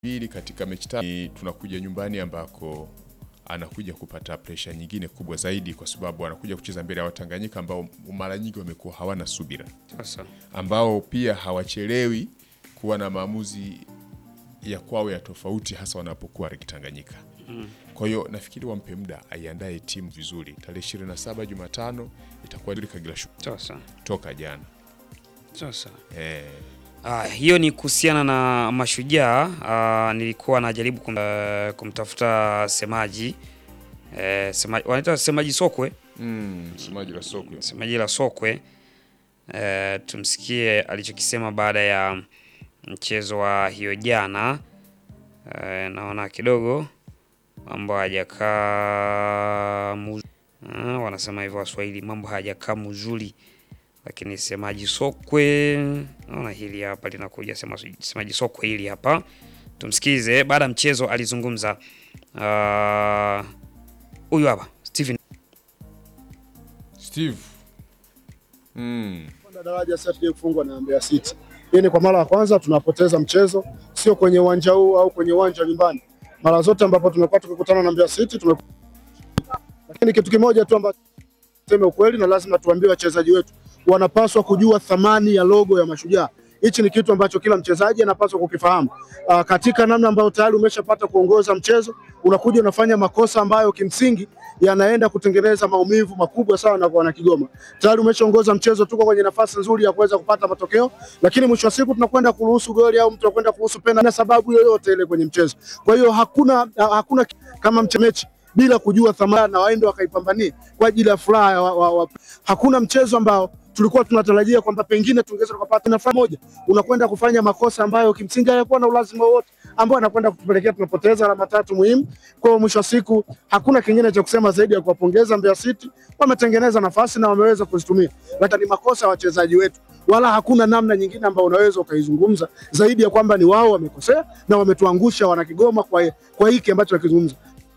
Pili, katika mechi tatu ni tunakuja nyumbani ambako anakuja kupata presha nyingine kubwa zaidi, kwa sababu anakuja kucheza mbele ya Watanganyika ambao mara nyingi wamekuwa hawana subira, Sasa ambao pia hawachelewi kuwa na maamuzi ya kwao ya tofauti, hasa wanapokuwa Tanganyika. Kwa hiyo nafikiri wampe muda aiandae timu vizuri. Tarehe 27 Jumatano itakuwa Kagera Sugar sasa toka jana sasa eh, Ah, hiyo ni kuhusiana na Mashujaa. Ah, nilikuwa najaribu kum, eh, kumtafuta semaji eh, semaji wanaita semaji Sokwe, mm, msemaji la sokwe semaji la Sokwe eh, tumsikie alichokisema baada ya mchezo wa hiyo jana. Eh, naona kidogo mambo hajakaa mu- ah, wanasema hivyo Waswahili, mambo hajakaa mzuri lakini semaji Sokwe, naona hili hapa linakuja, sema- semaji Sokwe hili hapa, tumsikize. Baada ya mchezo alizungumza ah, huyu hapa Steven Steve mm. Kupanda daraja sasa tuje kufungwa na Mbeya City. Hii ni kwa mara ya kwanza tunapoteza mchezo, sio kwenye uwanja huu au kwenye uwanja wa nyumbani. Mara zote ambapo tumekuwa tukikutana na Mbeya City tume lakini kitu kimoja tu ambacho tuseme ukweli na lazima tuambie wachezaji wetu wanapaswa kujua thamani ya logo ya Mashujaa. Hichi ni kitu ambacho kila mchezaji anapaswa kukifahamu. Aa, katika namna ambayo tayari umeshapata kuongoza mchezo, unakuja unafanya makosa ambayo kimsingi yanaenda kutengeneza maumivu makubwa sana kwa wana Kigoma. Tayari umeshaongoza mchezo, tuko kwenye nafasi nzuri ya kuweza kupata matokeo, lakini mwisho wa siku tunakwenda kuruhusu goli au mtu anakwenda kuruhusu penalti na sababu yoyote ile kwenye mchezo. Kwa hiyo hakuna hakuna kama mchemechi bila kujua thamani na waende wakaipambanie kwa ajili ya furaha ya wa, wa, wa. Hakuna mchezo ambao tulikuwa tunatarajia kwamba pengine tungeweza tukapata nafasi moja, unakwenda kufanya makosa ambayo kimsingi hayakuwa na ulazima wowote, ambao anakwenda kutupelekea tunapoteza alama tatu muhimu. Kwa hiyo mwisho wa siku hakuna kingine cha kusema zaidi ya kuwapongeza Mbeya City, wametengeneza nafasi na wameweza kuzitumia, lakini ni makosa ya wachezaji wetu, wala hakuna namna nyingine ambayo unaweza ukaizungumza zaidi ya kwamba ni wao wamekosea na wametuangusha wana Kigoma kwa, kwa hiki ambacho wakizungumza.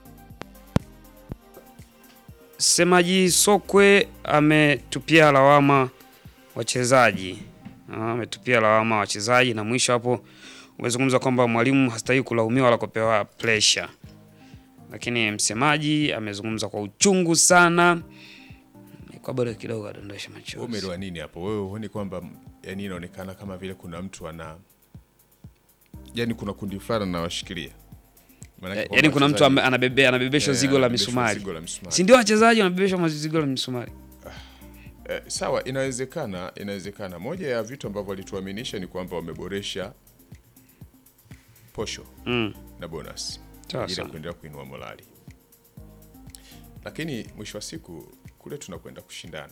Semaji Sokwe ametupia lawama wachezaji, Ah, ametupia lawama wachezaji, na mwisho hapo umezungumza kwamba mwalimu hastahili kulaumiwa wala kupewa pressure, lakini msemaji amezungumza kwa uchungu sana, kwa bado kidogo adondosha Wewe machozi. umeelewa nini hapo? Wewe huoni kwamba yani inaonekana kama vile kuna mtu ana yani kuna kundi fulani anawashikilia Maanake Eh, kwamba Yaani kuna mtu wachezaji- ame- anabebe anabebeshwa eh, zigo la anabebeshwa misumari, zigo la misumari. si ndio? Wachezaji wanabebeshwa zigo la misumari. Eh, sawa, inawezekana, inawezekana. Moja ya vitu ambavyo walituaminisha ni kwamba wameboresha posho Mm. na bonus Sawa ili sawa. kuendelea kuinua morali, lakini mwisho wa siku kule tunakwenda kushindana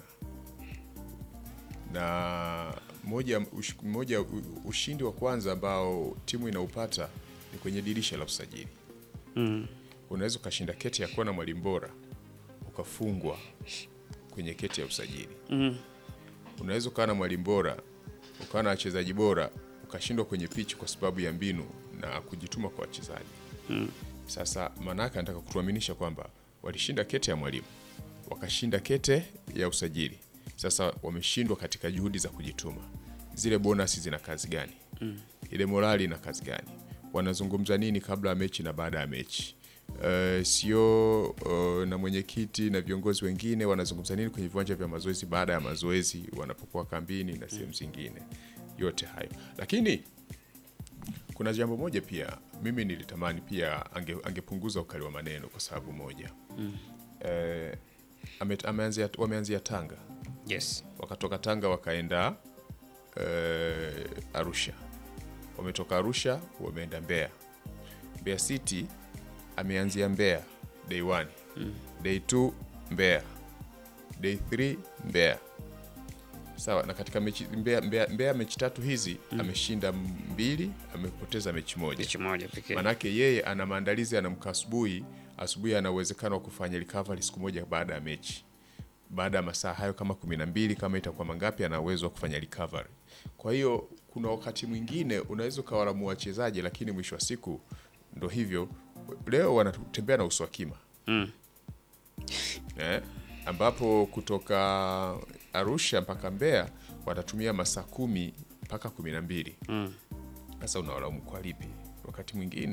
na moja, ush, moja u- ushindi wa kwanza ambao timu inaupata ni kwenye dirisha la usajili. Mm. Unaweza ukashinda keti ya kuwa na mwalimu bora ukafungwa kwenye keti ya usajili. Mm. Unaweza ukawa na mwalimu bora ukawa na wachezaji bora ukashindwa kwenye pichi kwa sababu ya mbinu na kujituma kwa wachezaji. Sasa maanake anataka kutuaminisha kwamba walishinda kete ya mwalimu wakashinda kete ya usajili, sasa wameshindwa katika juhudi za kujituma. Zile bonasi zina kazi gani? Ile morali ina kazi gani? Wanazungumza nini kabla ya mechi na baada ya mechi? Uh, sio uh, na mwenyekiti na viongozi wengine wanazungumza nini kwenye viwanja vya mazoezi baada ya mazoezi wanapokuwa kambini na sehemu zingine, yote hayo. Lakini kuna jambo moja pia mimi nilitamani pia ange, angepunguza ukali wa maneno kwa sababu moja eh, ame, ameanzia, wameanzia Tanga Yes. wakatoka Tanga wakaenda eh, Arusha, wametoka Arusha wameenda Mbeya. Mbeya City ameanzia Mbeya day 1 day 2 Mbeya day 3 Mbeya. Sawa, na katika mechi Mbeya, Mbeya, Mbeya mechi tatu hizi ameshinda mbili, amepoteza mechi moja. Mechi moja pekee. Manake yeye ana maandalizi, anamka asubuhi. Asubuhi ana uwezekano wa kufanya recovery siku moja baada ya mechi, baada ya masaa hayo kama kumi na mbili kama itakuwa mangapi, ana uwezo wa kufanya recovery. Kwa hiyo kuna wakati mwingine unaweza ukawalamua wachezaji, lakini mwisho wa siku ndo hivyo. Leo wanatembea na uso wa kima Mm. eh, ambapo kutoka Arusha mpaka Mbeya watatumia masaa kumi mpaka kumi na mbili. Mm. Sasa unawalaumu kwa lipi? wakati mwingine